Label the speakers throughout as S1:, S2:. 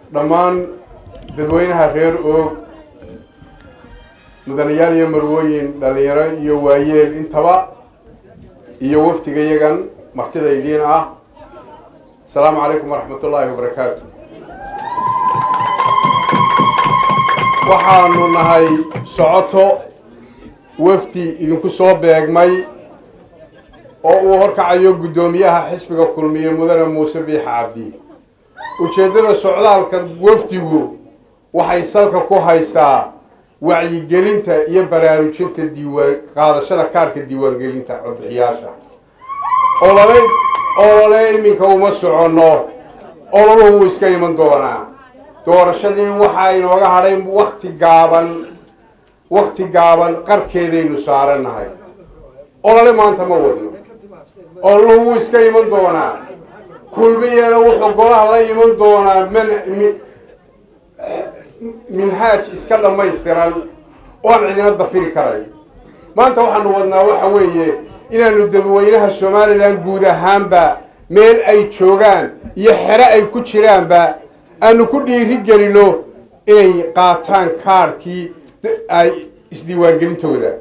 S1: dhammaan dadweynaha reer oog mudanayaal iyo marwooyin dhallinyaro iyo waayeel intaba iyo wafdiga yagan martida idiin ah asalaamu calaykum waraxmat ullaahi wabarakaatu waxaanu nahay socoto wafdi idinku soo beegmay oo uu horkacayo guddoomiyaha xisbiga kulmiye mudane muuse biix cabdi ujeeddada socdaalka wafdigu waxay salka ku haystaa wacyigelinta iyo baraarujinta diiwaan qaadashada kaarka diiwaangelinta codbixiyaasha olole olole iminka uma soconno ololuhu wuu iska iman doonaa doorashadii waxaa inooga hadhay wakti gaaban wakti gaaban qarkeedaynu saarannahay olole maanta ma wadno ololuhu wuu iska iman doonaa kulmiyana wuxuu golaha la iman doonaa man minhaaj iska dhammaystiran oo aan cidina dafiri karay maanta waxaanu wadnaa waxa weeye inaanu dadweynaha somalilan guud ahaanba meel ay joogaan iyo xero ay ku jiraanba aanu ku dhiiri gelino inay qaataan kaarhkii ay isdiiwaangelintooda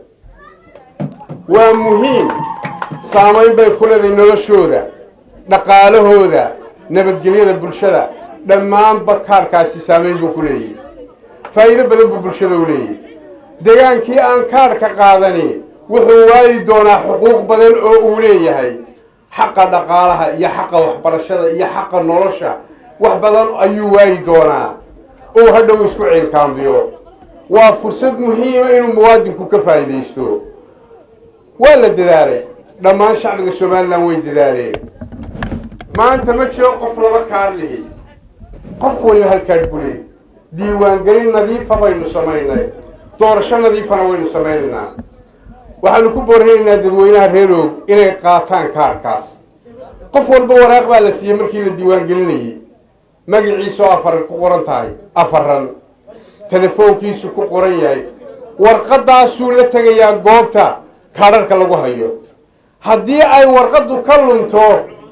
S1: waa muhiim saamayn bay ku leedahay noloshooda dhaqaalahooda nabadgelyada bulshada dhammaanba kaarhkaasi saamayn buu ku leeyahy faa'iido badan buu bulshada u leeyahy degaankii aan kaarhka qaadani wuxuu waayi doonaa xuquuq badan oo uu leeyahay xaqa dhaqaalaha iyo xaqa waxbarashada iyo xaqa nolosha wax badan ayuu waayi doonaa ou hadhow isku ciilkaambiyo waa fursad muhiima inuu muwaadinku ka faa'iidaysto waa la dadaalay dhammaan shacbiga somalilan way dadaaleen maanta ma jiro qof laba kaadh lihi qof waliba hal kaadh bule diiwaangelin nadiifa baynu samaynay doorasho nadiifana waynu samaynaynaa waxaanu ku boorinaynaa dadweynaha reer oog inay qaataan kaarhkaas qof walba waraaq baa la siiyey markii la diiwaangelinayey magaciisu afar ku qoran tahay afaran telefoonkiisu ku qoran yahay warqadaasuu la tegayaa goobta kaadharhka lagu hayo haddii ay warqaddu ka lunto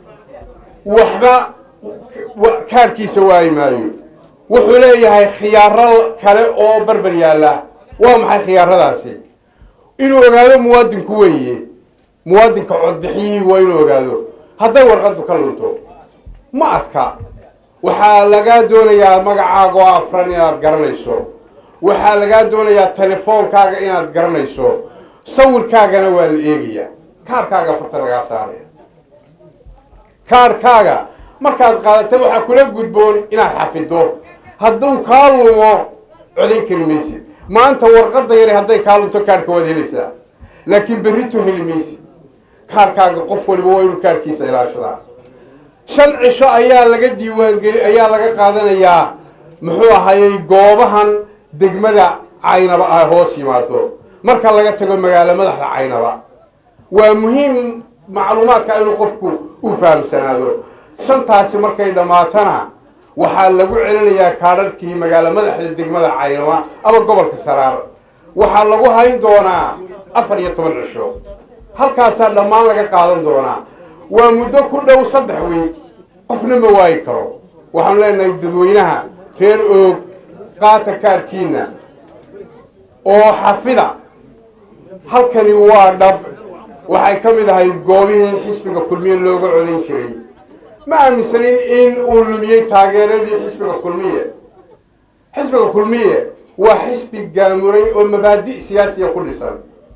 S1: waxba kaarhkiisa waayi maayo wuxuu leeyahay khiyaaro kale oo barbar yaalla waa maxay khiyaaradaasi inuu ogaado muwaadinku weeye muwaadinka codbixiyihii waa inuu ogaado hadday warqaddu ka lunto ma adka waxaa lagaa doonayaa magacaaga oo afran inaad garanayso waxaa lagaa doonayaa telefoonkaaga inaad garanayso sawirkaagana waa la eegayaa kaarkaaga farta lagaa saaraya kaarkaaga markaad qaadatay waxaa kula gudboon inaad xafido hadduu kaa lumo codayn kari maysid maanta warqadda yari hadday kaa lunto kaarhka waad helaysaa laakiin berrito heli maysid kaarkaaga qof waliba waa inuu kaarkiisa ilaashadaa shan cisho ayaa laga diiwaangeli ayaa laga qaadanayaa muxuu ahayey goobahan degmada caynaba ay hoos yimaado marka laga tago magaalo madaxda caynaba waa muhiim macluumaadka inuu qofku u fahamsanaado shantaasi markay dhammaatana waxaa lagu celinayaa kaadharhkii magaalo madaxda degmada caynaba ama gobolka saraar waxaa lagu hayn doonaa afar iyo toban cisho halkaasaa dhammaan laga qaadan doonaa waa muddo ku dhow saddex wiig qofna ma waayi karo waxaanu leenahay dadweynaha reer oog qaata kaarkiina oo xafida halkani waa dhab waxay ka mid ahayd goobihii xisbiga kulmiye looga codayn jiray ma aaminsanin in uu lumiyey taageeradii xisbiga kulmiye xisbiga kulmiye waa xisbi gaamuray oo mabaadi' siyaasiya ku dhisan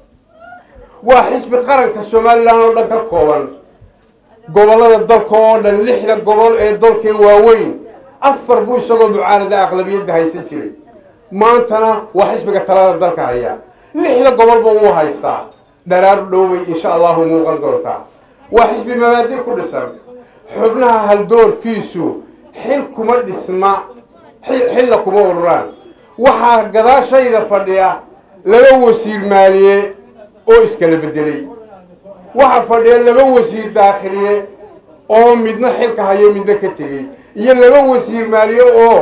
S1: waa xisbi qaranka somalilan oo dhan ka kooban gobollada dalka oo dhan lixda gobol ee dalkee waaweyn afar buu isagoo mucaarada aqlabiyadda haysan jiray maantana waa xisbiga talada dalka haya lixda gobolba wuu haystaa dharaar dhowbay insha allahu muuqan doontaa waa xisbi mabaadi ku dhisan xubnaha haldoorkiisu xil kuma dhisma xilla kuma ururaan waxaa gadaashayda fadhiya laba wasiir maaliye oo iskala bedelay waxaa fadhiya laba wasiir daakhiliye oo midna xilka hayo midna ka tegey iyo laba wasiir maaliye oo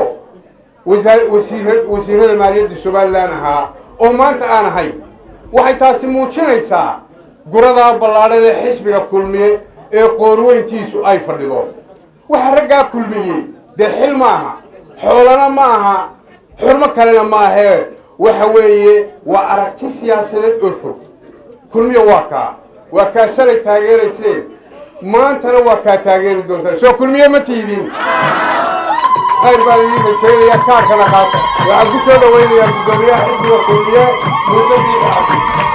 S1: wasiir wasiirada maaliyadda somalilan ahaa oo maanta aan ahay waxay taasi muujinaysaa guradaa ballaadhan ee xisbiga kulmiye ee qoorweyntiisu ay fadhido waxa raggaa kulmiyey dee xil maaha xoolana ma aha xurmo kalena ma ahee waxa weeye waa aragti siyaasadeed oo fog kulmiya waa kaa waa kaa shalay taageerayseen maantana waa kaa taageeri doontaa soo kulmiye ma tiidin khayr baan idiin rajaynayaa kaarkana qaata waxaan ku soo dhawaynayaa guddoomiyaha xisbiga kulmiye muuse biixi cabdi